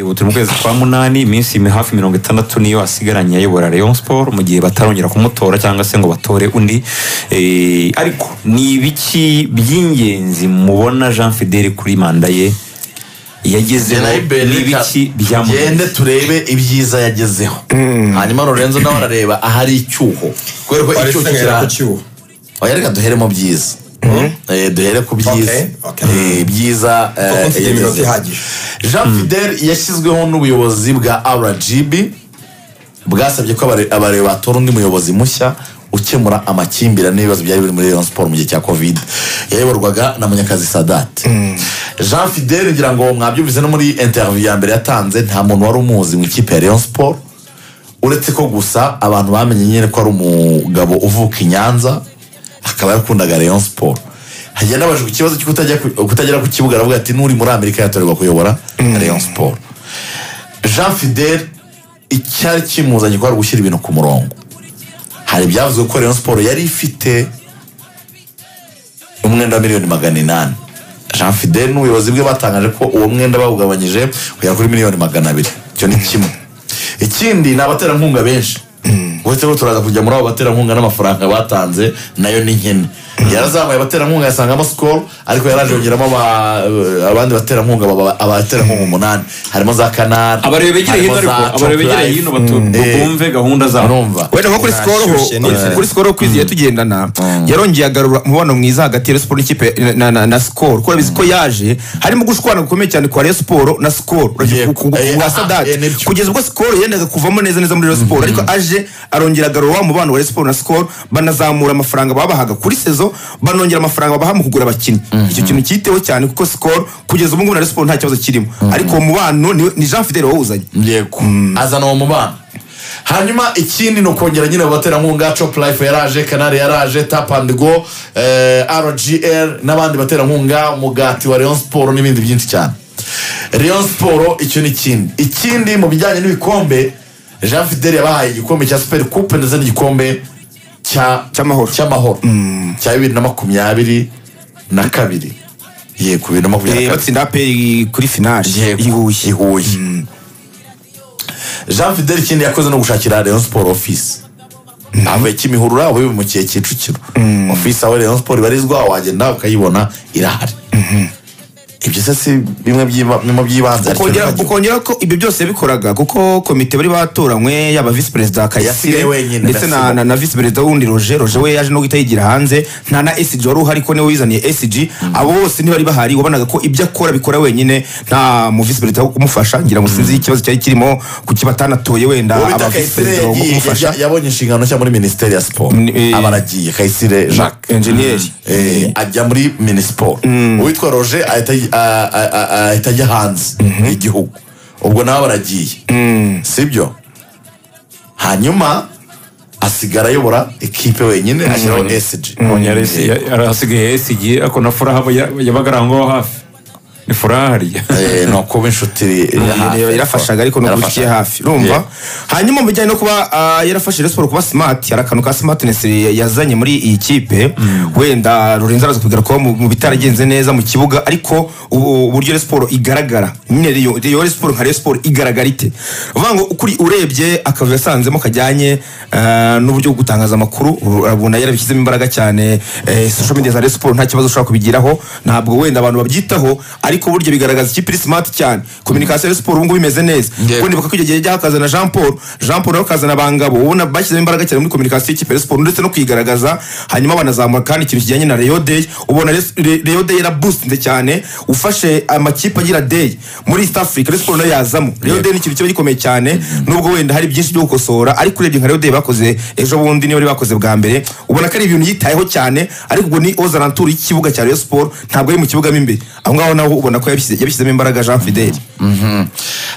ubu turi mu kwezi kwa munani iminsi mi- hafi mirongo itandatu niyo asigaranye ayobora rayon sport mu gihe batarongera kumutora cyangwa se ngo batore undi Eh, ariko ni ibiki by'ingenzi mubona jean fidele kuri manda ye yagezeho ni ibiki tugende byamugenzi turebe ibyiza yagezeho hanyuma lorenzo nawe arareba ahari icyuho kubera ko Wari icyuho usanga yari ku kira cyuho oya reka duheremo byiza Eh, duhere ku byiza okay. Eh, byiza eh, kuko mfite iminota yagezeho. ihagije jean fidel yashyizweho n'ubuyobozi bwa rgb bwasabye ko abare- abareba batora undi muyobozi mushya ukemura amakimbirane n'ibibazo byari biri muri rayon siporo mu gihe cya covid yayoborwaga na munyakazi sadate jean fidel ngira ngo mwabyumvise no muri interview ya mbere yatanze nta muntu wari umuzi mu ikipe ya rayon siporo uretse ko gusa abantu bamenye nyine ko ari umugabo uvuka i nyanza akaba yarakundaga rayon siporo hagenda abajijwe ikibazo cyo kutajya ku- kutagera ku kibuga aravuga ati n'uri muri amerika yatorerwa kuyobora rayon siporo jean fidel icyari kimuzanye kwari gushyira ibintu ku murongo hari ibyavuzwe ko rayon siporo yari ifite umwenda wa miliyoni magana inani jean fidel n'ubuyobozi bwe batangaje ko uwo mwenda bawugabanyije kugera kuri miliyoni magana abiri icyo ni kimwe ikindi ni abaterankunga benshi uretse ko turaza kujya muri abo baterankunga n'amafaranga batanze nayo ni nkene yarazamuye abaterankunga yasangamo sikoro ariko yaraje yongeramo aba- abandi baterankunga baba- abaterankunga umunani harimo za kanari abarebe begere hino ariko abarebe begere hino batu- bumve gahunda zabo urumva wenda nko kuri sikoro ho Nashyushye neza. kuri sikoro ku izi tugendana yarongeye agarura umubano mwiza hagati ya Rayon siporo n'ikipe na- na- na sikoro kuko urabizi ko yaje harimo gushwana gukomeye cyane kwa Rayon siporo na sikoro urabizi Yeah. ku- ku- Eh, ku bwa aha, eh, sadati nibyo. kugeza ubwo sikoro yendaga kuvamo neza neza muri Rayon siporo ariko aje arongera agarura wa mubano wa Rayon siporo na sikoro banazamura amafaranga babahaga kuri sezo banongera amafaranga babaha mu kugura abakinnyi icyo kintu cyiteho cyane kuko sikoro kugeza ubu ngubu na Rayon siporo nta kibazo kirimo ariko uwo mubano ni- ni Jean Fidel wawuzanye yego azana uwo mubano hanyuma ikindi ni ukongera nyine abaterankunga cop life yaraje canari yaraje tap and go eh, rgr n'abandi baterankunga umugati wa rayon siporo n'ibindi byinshi cyane rayon siporo icyo ni ikindi ikindi mu bijyanye n'ibikombe jean fidel yabahaye igikombe cya super coupe ndetse n'igikombe cya Cy'amahoro. cy'amahoro cya bibiri na makumyabiri na kabiri yego bibiri na makumyabiri Eh, na kabiri batsinda APR kuri finale Yego. i Huye ihuye jean fidel ikindi yakoze no gushakira rayon siporo ofisi avuye kimihurura aho mu gihe kicukiro ofisi aho rayon siporo ibarizwa wagenda ukayibona irahari ibyo se si bimwe by'iba- bimwe by'ibanze ariko ukongera nibyo. ukongera ko ibyo byose yabikoraga kuko komite bari batoranywe yaba visi perezida Yasigaye kayasire wenyine, ndetse na, Yasigaye. na, na visi perezida wundi roje roje we yaje no guhita yigira hanze nta na esiji wari uhari ko niwe wizaniye esiji abo bose ntibari bahari wabonaga ko ibyo akora abikora wenyine nta mu visi perezida wo kumufasha ngira ngo sinzi ikibazo cyari kirimo kuki batanatoye wenda uwo bita aba visi kayisire perezida wo yagiye- kumufasha ya- yabonye inshingano nshya muri minisiteri ya siporo Ni- eh, aba aragiye kayisire jacques enjeniyeri Eh, ajya muri minisiporo uwitwa roger ahita ah, ah, ah, ahita ajya hanze y'igihugu ubwo nawe baragiye sibyo hanyuma asigara ayobora ekipe wenyine ashyiraho sg Yari esi- Eh, yari asigaye yesigiye ako na furaha aba ya- yabaga ari aho ngaho hafi ni furaha hariya eh, ni ukuba inshuti iri hafi. Yari yarafashaga ariko ni ukuri Yarafashaga. ikiri hafi urumva Yeah. hanyuma mu bijyanye no kuba ah, yarafashe Rayon siporo kuba smart hari akantu ka smartness ya- yazanye muri iyi kipe wenda Lorenzo araza kubwira ko mu mu bitaragenze neza mu kibuga ariko ubu- uburyo Rayon siporo igaragara nyine Rayon- Rayon siporo nka Rayon siporo igaragara ite uvuga ngo ukuri urebye akavuyo yasanzemo kajyanye ah, n'uburyo bwo gutangaza amakuru urabona yarabishyizemo imbaraga cyane eh, social media za Rayon siporo nta kibazo ushobora kubigiraho ntabwo wenda abantu babyitaho ariko burya bigaragaza ikipe iri smart cyane communication ya Rayon siporo ubu ngubu imeze neza Yego. kuko nibuka ko icyo gihe cyakazana Jean Paul Jean Paul nawe akazana abangabo ubona bashyizemo imbaraga cyane muri communication y'ikipe ya Rayon siporo ndetse no kuyigaragaza hanyuma banazamura kandi ikintu kijyanye na Rayon Day ubona Rayon- Re- Rayon Day yaraboostinze cyane ufashe amakipe agira Day muri East Africa Rayon siporo nayo yazamo Rayon Day ni ikintu kiba gikomeye cyane nubwo wenda hari byinshi byo gukosora ariko urebye nka Rayon Day bakoze ejo bundi niyo bari bakoze bwa mbere ubona ko ari ibintu yitayeho cyane ariko ubwo ni ozarantura y'ikibuga cya Rayon siporo ntabwo ari mu kibuga mo imbere aho ngaho naho ubona ko yabishyize- yabishyizemo imbaraga Jean Fidel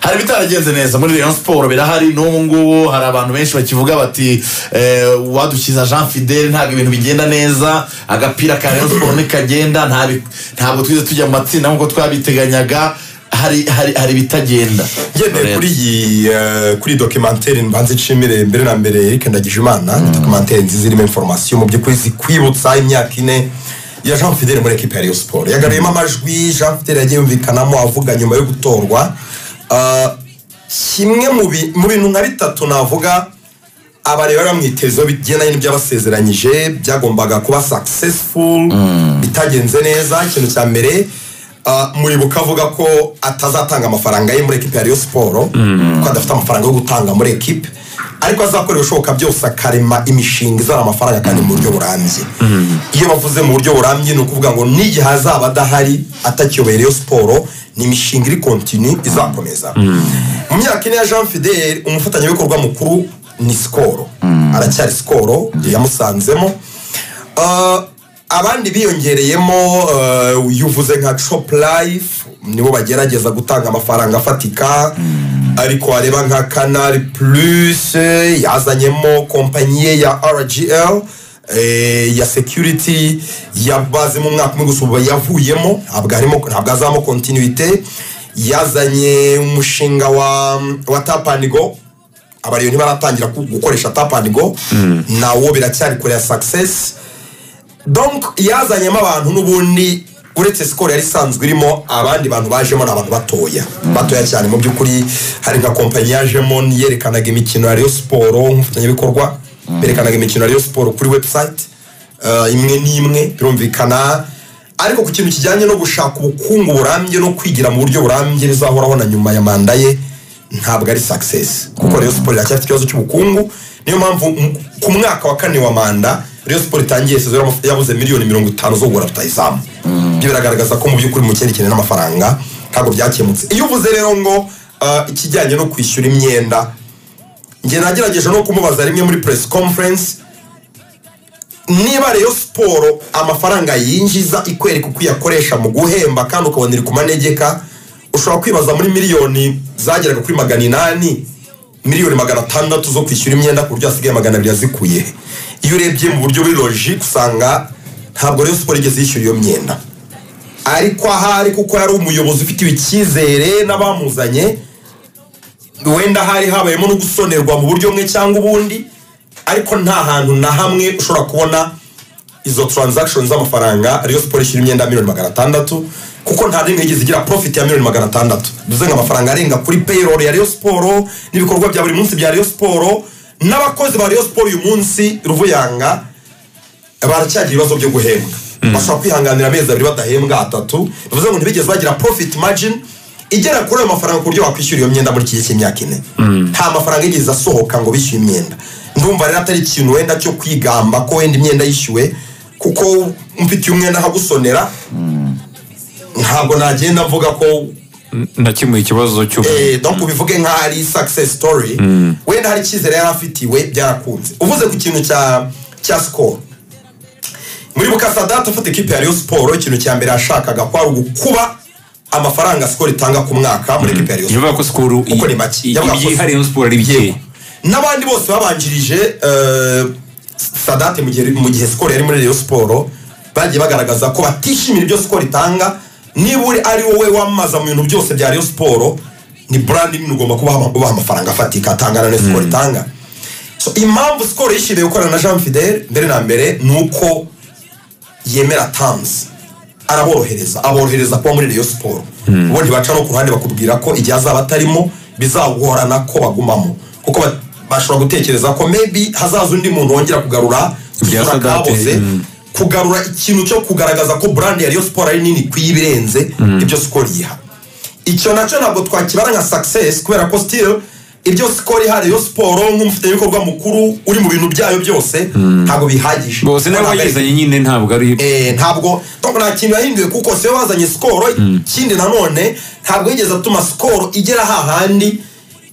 hari ibitaragenze neza muri rayon siporo birahari n'ubu ngubu hari abantu benshi bakivuga bati eh, wadukiza jean fidel ntabwo ibintu bigenda neza agapira ka rayon siporo ntikagenda nta bi- ntabwo twize tujya mu matsinda nk'uko twabiteganyaga hari hari hari ibitagenda ngendeye kuri iyi eh, kuri dokimantere mbanze nshimire mbere na mbere Eric Ndagijimana ni dokimantere nziza irimo informasiyo mu by'ukuri zikwibutsa imyaka ine ya Jean Fidel muri ekipa ya Rayon Sport yagaruyemo amajwi Jean Fidel yagiye yumvikanamo avuga nyuma yo gutorwa Ah, kimwe mu bi- mu bintu nka bitatu navuga abarebera mu itezo bigendanye n'ibyo abasezeranyije byagombaga kuba successful bitagenze neza ikintu cya mbere ah, muribuka avuga ko atazatanga amafaranga ye muri ekipe ya Rayon Sport ko adafite amafaranga yo gutanga muri ekipe ariko azakora ibishoboka byose akarema imishinga izana amafaranga kandi mu buryo burambye iyo bavuze mu buryo burambye ni ukuvuga ngo n'igihe azaba adahari atakiyobeye Rayon Sport ni imishinga iri kontinu izakomeza mu myaka ine ya jean fidele umufatanyabikorwa mukuru ni sikoro aracyari sikoro yamusanzemo Ah, abandi biyongereyemo ah, yuvuze nka chop life nibo bagerageza gutanga amafaranga afatika ariko wareba nka canal plus eh, yazanyemo kompanyi ye ya rgl eh, ya security yabazemo umwaka umwe gusa ubu yavuyemo ntabwo arimo- ntabwo azamo continuité yazanye umushinga wa, wa tap and go abariyo ntibaratangira ku- gukoresha tap and go nawo biracyari kure ya success donc yazanyemo abantu n'ubundi uretse sikoro yari isanzwe irimo abandi bantu bajemo ni abantu batoya batoya cyane mu by'ukuri hari nka kompanyi yajemo yerekanaga imikino ya Rayon Sport nk'umufatanyabikorwa berekanaga imikino ya Rayon Sport kuri website eh, imwe n'imwe birumvikana ariko ku kintu kijyanye no gushaka ubukungu burambye no kwigira mu buryo burambye bizahoraho na nyuma ya manda ye ntabwo ari success kuko Rayon Sport iracyafite ikibazo cy'ubukungu niyo mpamvu m- ku mwaka wa kane wa manda Rayon Sport itangiye sezon yamaf- yabuze miliyoni mirongo itanu zo kugura rutayizamu ibyo biragaragaza ko mu by'ukuri mu kindi kintu n'amafaranga ntabwo byakemutse iyo uvuze rero ngo ah, ikijyanye no kwishyura imyenda njye nagerageje no kumubaza rimwe muri press conference niba rero siporo amafaranga yinjiza ikwereka uko iyakoresha mu guhemba kandi ukabona iri ku manegeka ushobora kwibaza muri miliyoni zageraga kuri magana inani miliyoni magana atandatu zo kwishyura imyenda ku buryo hasigaye magana abiri yazikuye iyo urebye mu buryo buri logike usanga ntabwo rero siporo igeze yishyura iyo myenda ariko ahari kuko yari umuyobozi ufitiwe icyizere n'abamuzanye wenda hari habayemo no gusonerwa mu buryo bumwe cyangwa ubundi ariko nta hantu na hamwe ushobora kubona izo transaction z'amafaranga ariyo siporo ishyura imyenda ya miliyoni magana atandatu kuko nta n'imwe yigeze igira profit ya miliyoni magana atandatu bivuze ngo amafaranga arenga kuri payroll ya Rayon Sport n'ibikorwa bya buri munsi bya Rayon Sport n'abakozi ba Rayon Sport uyu munsi Ruvuyanga baracyagira ibibazo byo guhembwa bashobora kwihanganira amezi abiri badahembwa atatu bivuze ngo ntibigeze bagira profit margin igera kuri ayo mafaranga ku buryo wakwishyura iyo myenda muri iki gihe cy'imyaka ine nta mafaranga yigeze asohoka ngo bishyuye imyenda ndumva rero atari ikintu wenda cyo kwigamba ko wenda imyenda yishyuwe kuko mfitiye umwenda nkagusonera ntabwo nagenda mvuga ko nakemuye ikibazo cyo eh, donc ubivuge nkaho ari success story wenda hari icyizere yari afitiwe byarakunze uvuze ku kintu cya cya score muri bukasadata ufata ikipe ya Rayon Sport ikintu cya mbere yashakaga kwari ugukuba amafaranga score itanga ku mwaka muri ekipe ya Rayon Sport bivuga ko sikoro Kuko ni make. Yavuga ko- ibyihariye siporo ari bike Yego. n'abandi bose babanjirije eh, sadate mu gihe mu gihe sikoro yari muri Rayon Sport bagiye bagaragaza ko batishimira ibyo sikoro itanga niba uri ari wowe wamamaza mu bintu byose bya Rayon Sport ni brand nini ugomba kubaha ama- kubaha amafaranga afatika atangana na sikoro itanga so impamvu sikoro yishimiye gukorana na Jean Fidel mbere na mbere ni uko yemera tamuzi araborohereza aborohereza kuba muri Rayon Sport ubundi baca no ku ruhande bakubwira ko igihe azaba atarimo bizagorana ko bagumamo kuko ba- bashobora gutekereza ko maybe hazaza undi muntu wongera kugarura Ibya isura Sadate, kaboze, mm. kugarura ikintu cyo kugaragaza ko brand ya Rayon Sport ari nini ku ibirenze ibyo Skol yiha icyo nacyo ntabwo twakibara nka success kubera ko still ibyo Skol iha Rayon Sport nk'umufatanyabikorwa mukuru uri mu bintu byayo byose ntabwo bihagije bose Ntabwo nabo ari- bagizanye nyine ntabwo ari Eh, ntabwo ntabwo nta kintu yahinduye kuko siyo bazanye sikoro ikindi nanone ntabwo yigeze atuma sikoro igera hahandi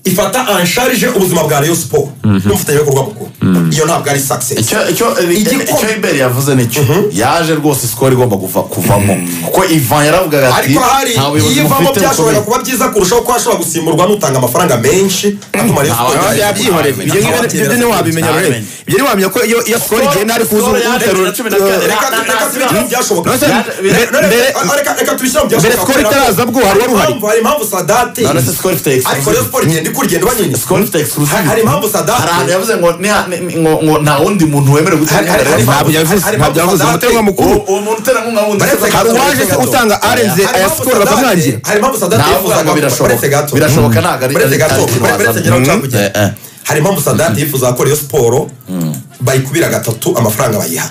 ifata ansharije ubuzima bwa Rayon Sport n'umufatanyabikorwa mukuru iyo ntabwo ari success icyo icyo Igikombe. icyo iberi yavuze nicyo yaje rwose sikoro igomba kuva kuvamo kuko ivan yaravugaga ati ariko hari "Nta buyobozi iyivamo mufite byashobora bukomeye." kuba byiza kurushaho ko hashobora gusimburwa n'utanga amafaranga menshi atuma Rayon Sport Ntawe igera- yabyihoreye. ibyo ngibyo- ibyo ntiwabimenya rero Amen. ibyo ntiwamenya ko iyo iyo sikoro igenda ari kuza Skol yaje umuteruro na cumi na kabiri. Reka- reka- reka tubishyire mu byashoboka No, sir, Yaje- mbere- mbere- Reka- reka- reka tubishyire mu byashoboka Skol kubera ko itaraza bwo hari wari uhari. impamvu- hari impamvu sadate None se sikoro ifite ariko egisipozisiyo Rayon Sport igenda kurigenda banyine sikoro ifite exclusive hari impamvu Sadat- hari ahantu yavuze ngo niha- ni- ngo ngo nta wundi muntu wemerewe gutera Hari- hari- inkunga ya hari- Rayon ntabwo yavuze hari- hari- ntabwo yavuze hari- umuterwa mukuru Uwo- uwo muntu uterankunga wundi Baretse se- hari uwaje se gato. utanga arenze Hari aya impamvu sikoro Sadat- bakamwangira hari impamvu Sadat Ntabwo yifuzaga birashoboka. baretse gato Birashoboka ntabwo ari- baretse gato ari- ari- baretse ngera Mm. ushaka kugera Eh, eh. hari impamvu sadati yifuza gukora iyo siporo bayikubira gatatu amafaranga bayiha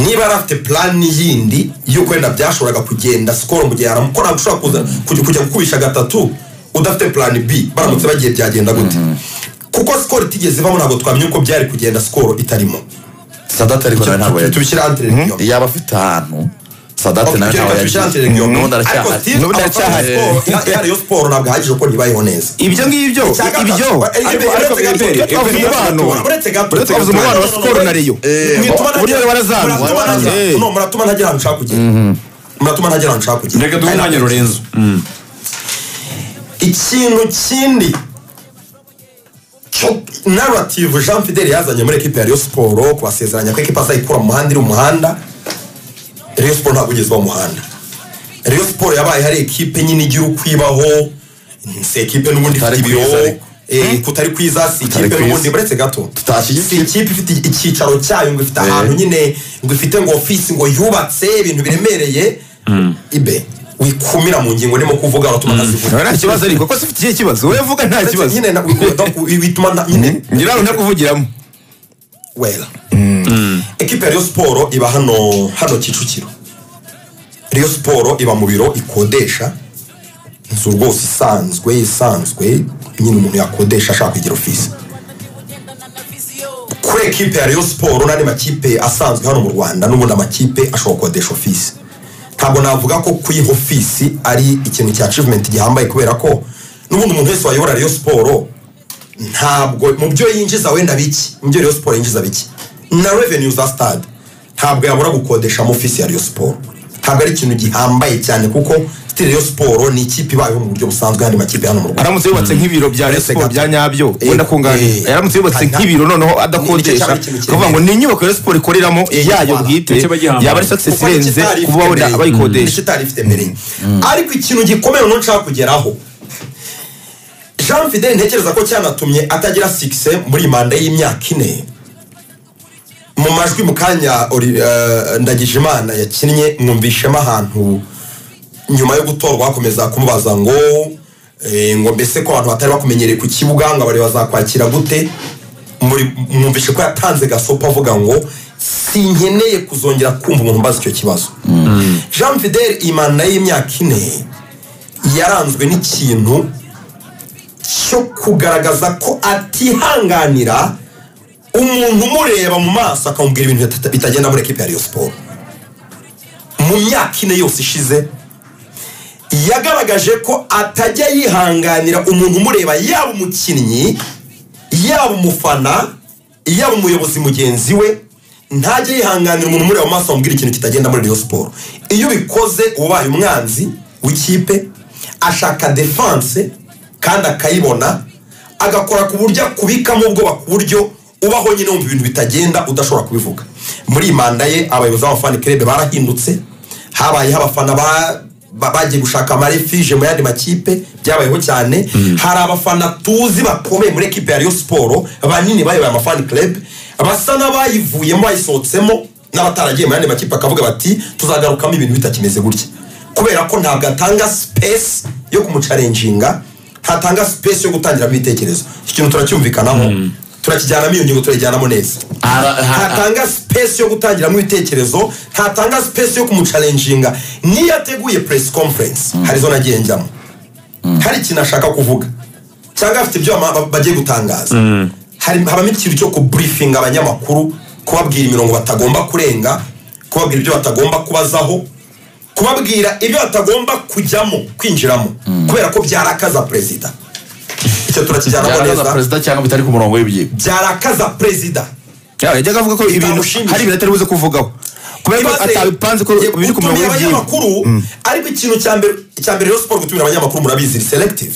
niba yari afite plani yindi y'uko wenda byashoboraga kugenda sikoro mu gihe haramukora ushobora kuza kujya kujya gukubisha gatatu udafite plani b baramutse bagiye byagenda gute kuko sikoro itigeze ibamo ntabwo twamenya uko byari kugenda sikoro itarimo Sadat ariko nawe ntabwo yagiye. tubishyire antireniyoni yaba afite ahantu sadate Okay, ibyo nawe ntabwo reka yagiye tubishyire antireniyoni n'ubundi ariko aracyahari Steve N'ubundi abakora aracyahari. siporo, ihari- ihari yo siporo ntabwo ahagije uko ntibayeho neza ibyo ngibyo Icya gatatu. ibyo Ariko- ariko ariko- ariko Eberi, twavuze Eberi, umubano uretse gato. twavuze umubano wa sikoro na reyo Mwituma uburyo ntagira- warazamye muratuma ntagira- Eh. no, muratuma ntagira ahantu ushaka kugera muratuma ntagira ahantu ushaka kugera reka duhe umwanya rurenzo ikintu kindi cyo- narrative jean fidel yazanye muri ekipe ya Rayon siporo kubasezeranya ko ekipe azayikura mu muhanda iri mu muhanda Rayon siporo ntabwo igeze iba mu muhanda Rayon siporo yabaye hari ekipe nyine igira ukwibaho si ekipe n'ubundi ifite Kutari ibiro kwiza ariko. eh, kutari kwiza si Kutari ikipe kwiza. n'ubundi buretse gato tutashyigikiye si ikipe ifite icyicaro cyayo ngo ifite ahantu nyine ngo ifite ngo ofisi ngo yubatse ibintu biremereye ibe wikumira mu ngingo urimo kuvuga watuma ntazivuga nta kibazo ariko ko sifite ikihe kibazo wowe vuga nta uretse kibazo nyine na- donc bituma na- nyine ngira runta kuvugiramo wera ekipe ya Rayon siporo iba hano hano kicukiro Rayon siporo iba mu biro ikodesha inzu rwose isanzwe isanzwe nyine umuntu yakodesha ashaka kugira ofisi kuri ekipe ya Rayon siporo n'andi makipe asanzwe hano mu rwanda n'ubundi amakipe ashobora gukodesha ofisi ntabwo navuga ko kuyiha ofisi ari ikintu cya achievement gihambaye kubera ko n'ubundi umuntu wese wayobora Rayon siporo ntabwo mu byo yinjiza wenda biki mu byo Rayon siporo yinjiza biki na revenue za stade ntabwo yabura gukodesha mu ofisi ya Rayon siporo ntabwo ari ikintu gihambaye cyane kuko still Rayon siporo ni ikipe ibayeho mu buryo busanzwe y'andi makipe hano mu Rwanda aramutse yubatse nk'ibiro bya Uretse resiporo gato. bya nyabyo Eh, wenda kunganya eh, aramutse yubatse hari na- nk'ibiro noneho Ni igice adakodesha cyangwa ikintu akavuga ngo ni inyubako ya siporo ikoreramo yayo Rwanda. bwite Nicyo bagihambaye. yaba ari sakisesi kuko nicyo irenze itari ifite kuba wabona mbere. abayikodesha nicyo itari ifite mbere ariko ikintu gikomeye noneho nshaka kugeraho jean fidel ntekereza ko cyanatumye atagira sikise muri iyi manda y'imyaka ine mu majwi mu kanya Oli- eh, ndagijimana yakinnye mwumvishemo ahantu nyuma yo gutorwa bakomeza kumubaza ngo eh, ngo mbese ko abantu batari bakumenyereye ku kibuga ngo abari bazakwakira gute muri- mwumvishe ko yatanze gasopo avuga ngo sinkeneye kuzongera kumva umuntu mbaza icyo kibazo jean fidel imana y'imyaka ine yaranzwe n'ikintu cyo kugaragaza ko atihanganira umuntu umureba mu maso akamubwira ibintu bita- bitagenda muri ekipe ya Rayon siporo mu myaka ine yose ishize yagaragaje ko atajya yihanganira umuntu umureba yaba umukinnyi yaba umufana yaba umuyobozi mugenzi we ntajya yihanganira umuntu umureba mu maso amubwira ikintu kitagenda muri Rayon siporo iyo ubikoze uba ubaye umwanzi w'ikipe ashaka defanse kandi akayibona agakora ku buryo akubikamo ubwoba ku buryo ubaho nyine wumva ibintu bitagenda udashobora kubivuga muri iyi manda ye abayobozi b'abafana kerebe barahindutse habayeho abafana ba- ba- bagiye gushaka amarefije mu yandi makipe byabayeho cyane hari abafana tuzi bakomeye muri ekipe ya Rayon siporo banini bayoboye amafani club basa n'abayivuyemo bayisohotsemo n'abataragiye mu yandi makipe bakavuga bati tuzagarukamo ibintu bitakimeze gutya kubera ko ntabwo atanga space yo kumucarenjinga ntatanga space yo gutangiramo ibitekerezo iki kintu turacyumvikanaho turakijyanamo iyo ngingo turayijyanamo neza Ara- ha- ha- ntatanga space yo gutangiramo ibitekerezo ntatanga space yo kumucarenjinga niyo yateguye press conference hari zo nagiye njyamo hari ikintu ashaka kuvuga cyangwa afite ibyo ama- ba- bagiye gutangaza Hari- habamo ikintu cyo kubriefing abanyamakuru kubabwira imirongo batagomba kurenga kubabwira ibyo batagomba kubazaho kubabwira ibyo batagomba kujyamo kwinjiramo kubera ko byarakaza perezida icyo turakijyanamo byarakaza neza perezida cyangwa bitari ku murongo w'ibyigwa byarakaza perezida Ya, yajyaga avuga ko ibintu Bitamushimisha. hari ibintu atari buze kuvugaho kubera ko Ibaze, atabipanze ko ye- biri ku utumiye murongo w'ibyigwa abanyamakuru ariko ikintu cya mbere cya mbere rero siporo gutumira abanyamakuru murabizi ni selective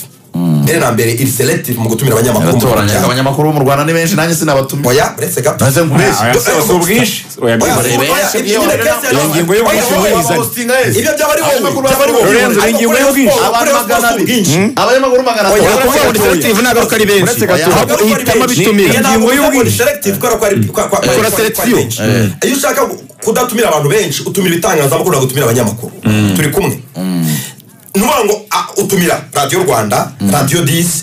mbere na mbere iri selective mu gutumira abanyamakuru mu baratoranya muryango. abanyamakuru bo mu rwanda ni benshi nanjye sinabatumira oya uretse gato Maze nkubeshye. Oya, si- si ubwinshi. Oya, Oya, bwibare. oya, Barebe. ibyo nyine kese Iyo yari- ngingo yo oya, gushinga oya, ubwizanye. ibyo byaba ari wowe Abanyamakuru byaba ari wowe Lorenzo, Ariko ingingo kuri y'ubwinshi. Rayon abantu Sports magana abiri ubwinshi. abanyamakuru magana Oya, atatu oya, muri selective ntabwo ari uko ari benshi Uretse gato. ahubwo Ntabwo uhitamo ari abitumira benshi. Ingingo Ntabwo y'ubwinshi. ni selective kubera ko ari kwa- kwa- kwa- Ukora kwa- selection. kwa benshi. iyo ushaka kudatumira abantu benshi utumira ibitangazamakuru ntabwo utumira abanyamakuru turi kumwe nuvuga ngo ah, utumira radiyo rwanda radiyo disi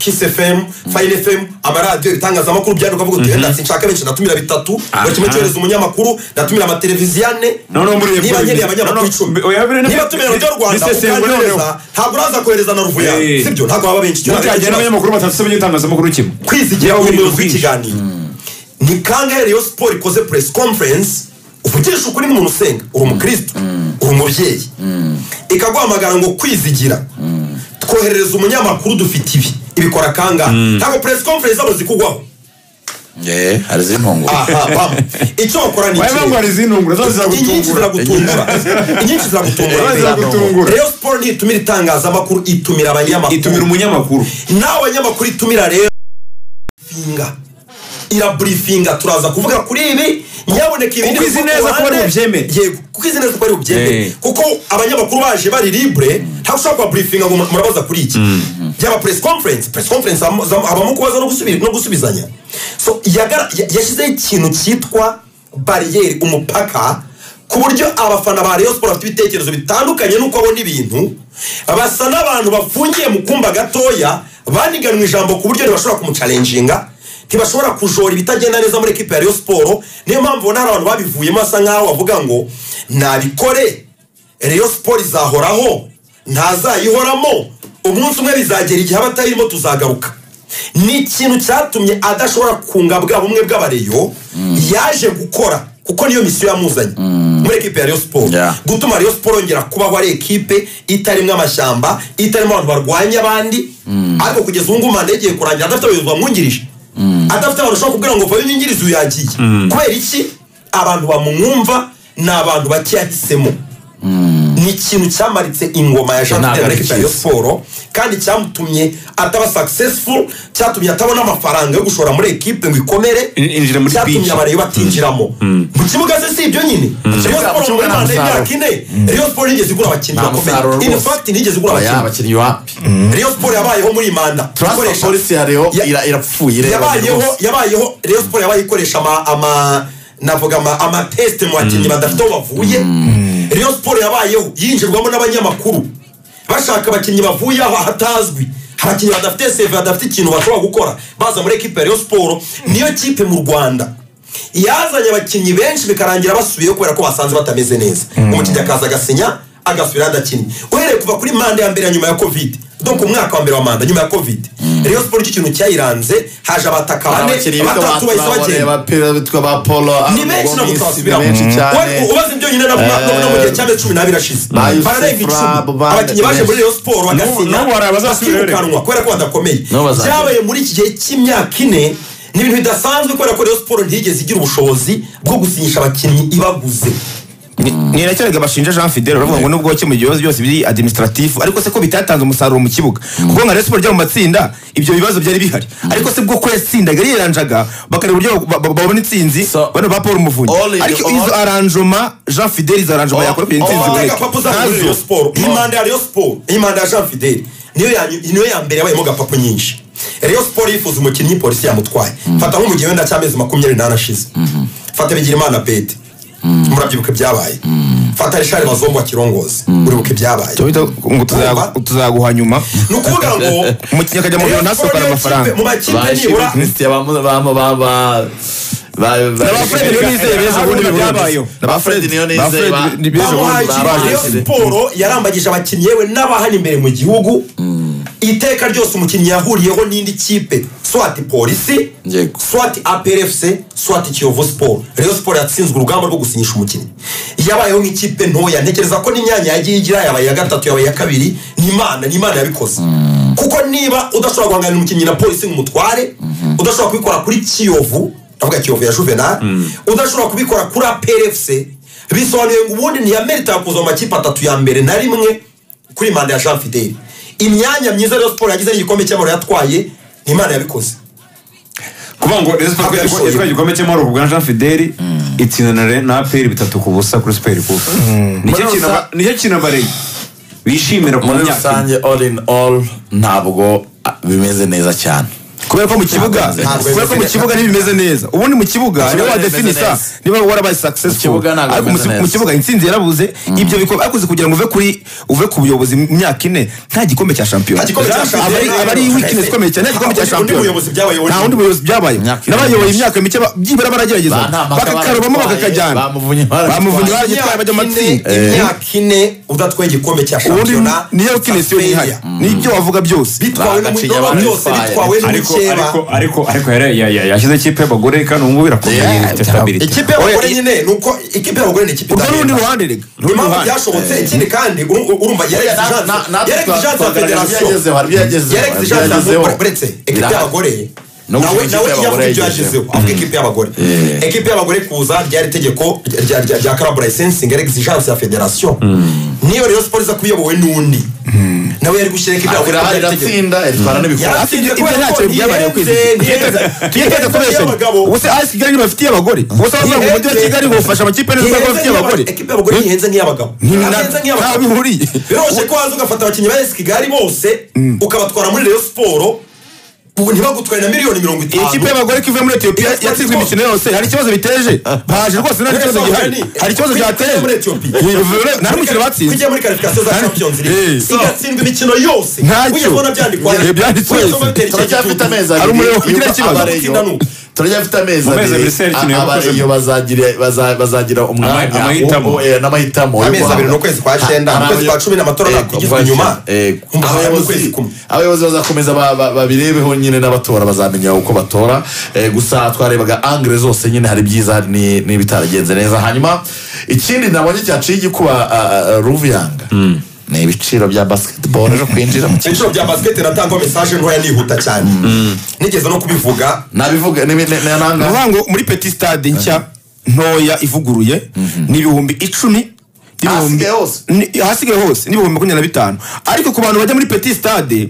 kisi efemu fayini efemu amaradiyo ibitangazamakuru byari ukavuga uti wenda sinshaka benshi ndatumira bitatu ngo kimwe cyohereza umunyamakuru ndatumira amateleviziyo ane Noneho mburiye niba kuri- nkeneye abanyamakuru noneho- icumi oya, biriya ni- niba tumira radiyo rwanda bisesengura noneho. ukanyohereza ntabwo uraza kohereza na ruvuya Eh. sibyo ntabwo baba benshi Icyo ntabwo ari mutajyana ikibazo abanyamakuru batatu se b'igitangazamakuru kimwe kwizigira Yaba ku buri buyobozi bwinshi. bw'ikiganiro ni kangahe rero siporo ikoze press conference uvugisha ukuri n'umuntu usenga uri umukristo uri umubyeyi ikaguhamagara ngo kwizigira twoherereza umunyamakuru dufite ibi ibikora kangahe ntabwo press conference zabo zikugwaho Eh, hari izindi ntungura aha bam icyo wakora ni Oya, ntabwo ikihe hari izintungura zose inyinshi ziragutungura ziragutungura inyinshi Zaba ziragutungura ziragutungura. rero siporo ntitumira itangazamakuru itumira abanyamakuru itumira umunyamakuru nawe abanyamakuru itumira rero finga iraburifinga turaza kuvuga kuri ibi nyaboneka ibi Kuko izi neza ko bari bubyemere. yego kuko izi neza ko bari bubyemere Eh. kuko abanyamakuru baje bari libre ntabwo ushobora kubaburifinga ngo murabaza kuri iki yaba press conference press conference habamo- habamo kubaza no gusubi- no gusubizanya so yagara- ya- yashyizeho ikintu cyitwa bariyeri umupaka ku buryo abafana ba Rayon Sports bafite ibitekerezo bitandukanye n'uko abona ibintu basa n'abantu bafungiye mu kumba gatoya baniganwe ijambo ku buryo ntibashobora kumucalenjinga ntibashobora kujora ibitagenda neza muri ekipa ya Rayon Sports niyo mpamvu ubona hari abantu babivuyemo basa nk'aho bavuga ngo nabikore Rayon Sports izahoraho ntazayihoramo umunsi umwe bizagera igihe abatayirimo tuzagaruka ni ikintu cyatumye adashobora kunga bwa bumwe bw'abareyo yaje gukora kuko niyo misiyo yamuzanye muri ekipe ya Rayon Sports Yeah. gutuma Rayon Sports yongera kubaho ari ekipe itarimo amashyamba itarimo abantu barwanya abandi ariko kugeza ubu ngubu manda igiye kurangira adafite abayobozi bamwungirije adafite abantu ushobora kubwira ngo vayo nyingirize uyu yagiye kubera iki abantu bamumwumva ni abantu bake yahisemo ni ikintu cyamaritse ingoma ya jean Ntabwo pierre ari ekipa ya siporo kandi cyamutumye ataba successful cyatumye atabona amafaranga yo gushora muri ekipe ngo ikomere In- injira muri cyatumye pitch. abareyo batinjiramo mu kibuga se si ibyo nyine Rayon Mu Sports muri kibuga nta manda musaruro. y'imyaka ine Rayon Sports ntigeze igura abakinnyi Nta musaruro bakomeye in rwose. fact ntigeze igura Oya, abakinnyi abakinnyi wapi Rayon Sports yabayeho muri iyi manda transfer Ikoresha- policy yariho Ya- ira- irapfuye ireba yabayeho rwose. yabayeho Rayon Sports yabaye ikoresha ama ama navuga ama ama test mu bakinnyi badafite aho bavuye Rayon Sports yabayeho yinjirwamo n'abanyamakuru bashaka abakinnyi bavuye aho hatazwi abakinnyi badafite save badafite ikintu bashobora gukora baza muri ekipe ya Rayon Sports niyo kipe mu Rwanda yazanye abakinnyi benshi bikarangira basubiyeyo kubera ko basanze batameze neza umukinnyi akaza agasinya agasubira adakinnye uhereye kuva kuri manda ya mbere ya nyuma ya covid donc umwaka wa mbere wa manda nyuma ya covid Rayon Sports icyo kintu cyayiranze haje abataka Hari bane abakinnyi bitwa batatu ba bahise Traore, bagenda abapira bitwa ba Polo, ni benshi ntabwo Abagomisi, ni twasubiramo benshi Wari- cyane ubaze ibyo nyine na- na- na- no mu gihe cy'amezi cumi n'abiri ashize Ba Yusuf bararenga Rab, icumi ba- abakinnyi baje muri Rayon Sports N'ubu- n'ubu hari bagasinya abazasubira rero. bakirukanwa kubera ko badakomeye N'ubu bazagera. byabaye muri iki gihe cy'imyaka ine ni ibintu bidasanzwe kubera ko Rayon Sports ntiyigeze igira ubushobozi bwo gusinyisha abakinnyi ibaguze Ni- ni nakiraga bashinja jean fidele baravuga ngo nubwo wakemuye ibibazo byose biri administratif ariko se ko bitatanze umusaruro mu kibuga kuko nka Rayon Sports ryo mu matsinda ibyo bibazo byari bihari ariko se bwo ko yatsindaga yiranjaga bakareba uburyo ba- ba- babona intsinzi So- bano ba paul muvunyi All in ariko all- izo aranjoma jean fidele izo aranjoma All- yakora kugira all- intsinzi abatega iboneke papu zabo muri ntazo Rayon Sports iyi manda ya Rayon Sports iyi manda ya Jean Fidel niyo ya niyo ya mbere yabayemo gapapu nyinshi Rayon Sports yifuza umukinnyi polisi yamutwaye fata nko mu gihe wenda cy'amezi makumyabiri n'ane ashize fata Bigirimana Bede murabyibuka ibyabaye fata Richard Bazombo akirongoza uribuka ibyabaye Tubita ngo tuzagu- Urumva? tuzaguha nyuma ni ukuvuga ngo umukinnyi akajya mu biro Rayon ntasohokane Sports amafaranga mu makipe Ba nibura Christian, ba- ba- ba- ba- ba- ba- ba- Ba Fred Niyonizeye beza ubundi Haruna biburanze. byabayeho. Ba Ba Fred Fred- Niyonizeye, Ba Fred ba- ni- beza bamuhaye ubundi Ba- ikipe babaye. Ba- Rayon Ba- siporo yarambagije abakinnyi yewe n'abahana imbere mu gihugu iteka ryose umukinnyi yahuriyeho n'indi kipe swati polisi Yego. swati aprfc swati kiyovu siporo Rayon siporo yatsinzwe urugamba rwo gusinyisha umukinnyi yabayeho nk'ikipe ntoya ntekereza ko n'imyanya yagiye igira yabaye iya gatatu yabaye iya kabiri ni imana ni imana yabikoze kuko niba udashobora guhangana umukinnyi na polisi ngo umutware udashobora kubikora kuri kiyovu ndavuga kiyovu ya juvenal udashobora kubikora kuri aprfc bisobanuye ngo ubundi ntiyamerita kuza mu makipe atatu ya mbere na rimwe kuri manda ya jean fidele imyanya myiza rero siporo yagize n'igikombe cy'amahoro yatwaye ni imana yabikoze kuvuga ngo Rayon Sport Ntabwo yatwaye- yabishoboye. yatwaye igikombe cy'amahoro ku bwa Jean Fidel itsinda na- na APR bitatu ku busa kuri Super Cup nicyo Muri kintu rusa- aba- nicyo kintu abarezi bishimira ku muri myaka ine. rusange all in all ntabwo ah, bimeze neza cyane kubera ko mu kibuga Ntabwo kubera ko mu bimeze kibuga ntibimeze neza ubundi mu kibuga niba kibuga wadefini ntibimeze sa neza. niba warabaye Mu kibuga successful ntabwo ariko mu bimeze ki- neza. mu kibuga intsinzi yarabuze ibyo bikombe ariko uzi kugira ngo uve kuri uve ku buyobozi mu myaka ine nta gikombe cya shampiyona Nta gikombe cya Aba ari- shampiyona. aba ari weakness ikomeye cyane nta gikombe cya Undi- undi shampiyona buyobozi byabayoboye. nta wundi buyobozi byabaye Imyaka ine n'abayoboye myinshi. imyaka mike ba- byibura baragerageza Ba- nta mpaka bakakarubamo baragitwaye, bakakajyana bamuvunye baragitwaye. bamuvunye baragitwaye imyaka bajya ine amatsinda imyaka ine udatwaye igikombe cya ubundi shampiyona niyo weakness yo failure. yihari n'ibyo wavuga byose bitwawe Bagaciye n'umudoba abandi byose fire. bitwawe ariko n'umukeba ariko ariko ariko yari- ya- ya- yashyize ikipe y'abagore kandi ubu ngubu irakomeye Yeah, ifite cyane. stability. ikipe y'abagore Oya, i- nyine ni uko ikipe y'abagore ni ikipe urwo ni urundi idahenda. ruhande rega niyo mpamvu byashobotse ikindi kandi uru- uru- urumva yarek yarek jijanse ya federasiyo yarek jijanse ya buretse ekipi y'abagore No nawe gushyira nawe ikipe iyo avuga y'abagore ibyo yagezeho yagezeho. avuga ikipe y'abagore Yeah. ekipi y'abagore kuza ryari itegeko rya- rya- rya karabo layisensingi yarek jijanse ya federasiyo niyo rero siporo iza kuba iyobowe n'undi nawe yari gushyira ekipi y'abagore Ahora ryari itegeko iratsinda itwara n'ibikora Yaratsinze Ibyo kubera ntacyo ko byabaye kwizi. yihenze, yihenze. Tuyiteze- tuyiteze kubeshya. y'abagabo. Ubuse AS Kigali ntibafitiye abagore. Ubuse abavuga ngo umujyi wa Kigali ngo ufasha amakipe neza kuko bafitiye abagore. ekipi y'abagore ntihenze nk'iy'abagabo Nta- ntihenze ntaho nk'iy'abagabo bihuriye. biroroshye ko waza ugafata abakinnyi ba esi kigali bose ukabatwara muri reyo siporo ubu ntibagutware na miliyoni mirongo Iyi kipe itanu y'abagore ko ivuye muri Ethiopia yatsinzwe imikino yose. Hari ikibazo biteje. Baje rwose nta kibazo gihari. Hari ikibazo byateje. Kujya muri Ethiopia. Nta n'umukino batsinze. kujya muri karifikasiyo za Nta- champions Eh, league so- igatsinda imikino yose Ntacyo. uyabona byandikwa Eh, byanditswe. uyasoma bitera icyo turacyafite gitutu. amezi Ari umuriro ugira yuko ikibazo. abareyo- Gutsinda n'ubu. turacyafite amezi Mu mezi abiri abiri Serukino a- yakoze- abareyo bazagira- baza- bazagira umwanya Ama- amahitamo. wo- eh, n'amahitamo yo amezi guhabwa. abiri n'ukwezi kwa Ha- cyenda hari n'ukwezi kwa abayo- cumi n'amatora eh, yakugizwe inyuma eh, Umva, abayobozi- ukwezi kumwe. abayobozi bazakomeza ba- ba- babirebeho nyine n'abatora bazamenya uko batora Eh, gusa twarebaga angire zose nyine hari ibyiza hari ni- n'ibitaragenze neza hanyuma ikindi nabonye cyaciye igikuba ah, ah, ruviyanga ni ibiciro bya basiketiboro ejo kwinjira mu kigo inshuro bya basiketi natangwa mesaje ntoya nihuta cyane nigeze no kubivuga nabivuga ni- ni- ni- Ni nanga ukuvuga ngo muri Petit Stade nshya ntoya ivuguruye ni ibihumbi icumi n'ibihumbi- Ahasigaye hose? ni- ahasigaye hose n'ibihumbi makumyabiri na bitanu ariko ku bantu bajya muri Petit Stade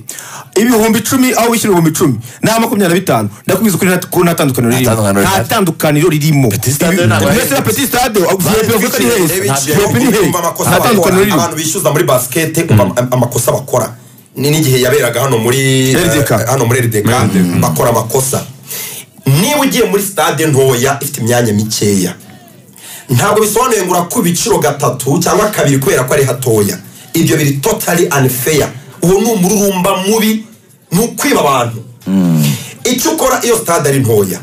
ibihumbi icumi aho wishyura ibihumbi icumi ni aha makumyabiri na bitanu ndakubwiza ukuri nta- ko nta tandukaniro Nta ririmo tandukaniro nta rihari. tandukaniro ririmo Petit Stade Ibi- ntabwo ari mbese na heza. Petit Stade Bari bavuga ari bitwikiriye, heza eh, Nta bityo tandukaniro Ukumva ririmo. amakosa nta bakora. tandukaniro ririmo abantu bishyuza muri basikete umva am- amakosa bakora ni n'igihe yaberaga hano muri eh, RDK. hano muri rdk bakora amakosa niba ugiye muri stade ntoya ifite imyanya mikeya ntabwo bisobanuye ngo urakube ibiciro gatatu cyangwa kabiri kubera ko ari hatoya ibyo biri totally unfair uwo ni umururumba mubi ni ukwiba abantu icyo ukora iyo stade ari ntoya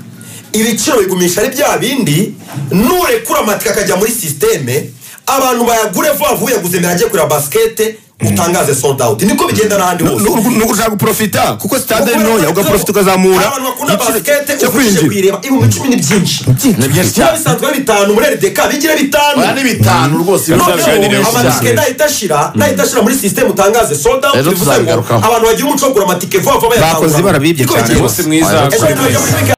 ibiciro bigumisha ari bya bindi nurekura amatike akajya muri sisiteme abantu bayagure vuba vuba yaguze mbere ajye kureba basikete utangaze sold out niko bigenda n'ahandi Nu- hose nu- nuko ushaka guprofita kuko sitade ari ntoya ugaprofita Hari ukazamura abantu bakunda igiciro basikete cyo uvugije kwinjira kuyireba ibihumbi cumi ni byinshi ni byinshi byaba bisanzwe bitanu muri rdk bigire bitanu oya ni bitanu rwose Noneho, ni benshi amatike cyane. nahita ashira nahita ashira muri sisiteme utangaze sold out Rero bivuze ngo tuzabigarukaho. abantu bagira umuco wo kugura amatike vuba vuba Bakoze barabibye Niko cyane bigenda. bose mwiza Ejo bundi bajya muri